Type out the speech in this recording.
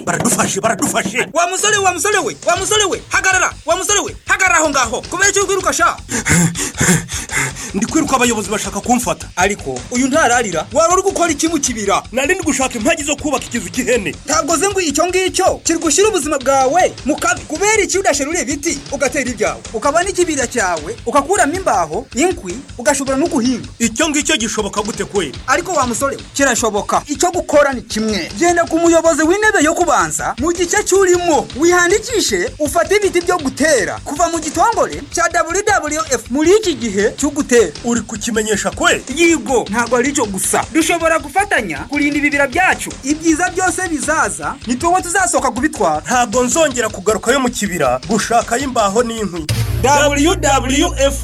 baradufashe baradufashe wa musore wa musore we wa musore we hagarara wa musore we hagarara aho ngaho kubera icyo kwiruka sha ndi kwiruka abayobozi bashaka kumfata ariko uyu ntararira waba uri gukora iki mu kibira nari ndi gushaka impagi zo kubaka ikizu cy'ihene ntabwo ze ngo icyo ngicyo kiri gushyira ubuzima bwawe mu kabi kubera iki udasherura ibiti ugatera ibyawe ukaba n'ikibira cyawe ugakuramo imbaho inkwi ugashobora no guhinga icyo ngicyo gishoboka gute kwe ariko wa musore we kirashoboka icyo gukora ni kimwe genda ku muyobozi w'intebe yo kubanza mu gice cy'urimo wihangikishe ufate ibiti byo gutera kuva mu gitongore cya wwf muri iki gihe cyo gutera uri kukimenyesha kwe yigo ntabwo ari cyo gusa dushobora gufatanya kurinda ibibira byacu ibyiza byose bizaza ni tuwe tuzasohoka kubitwara ntabwo nzongera kugarukayo mu kibira gushakayo imbaho n'inkwi wwf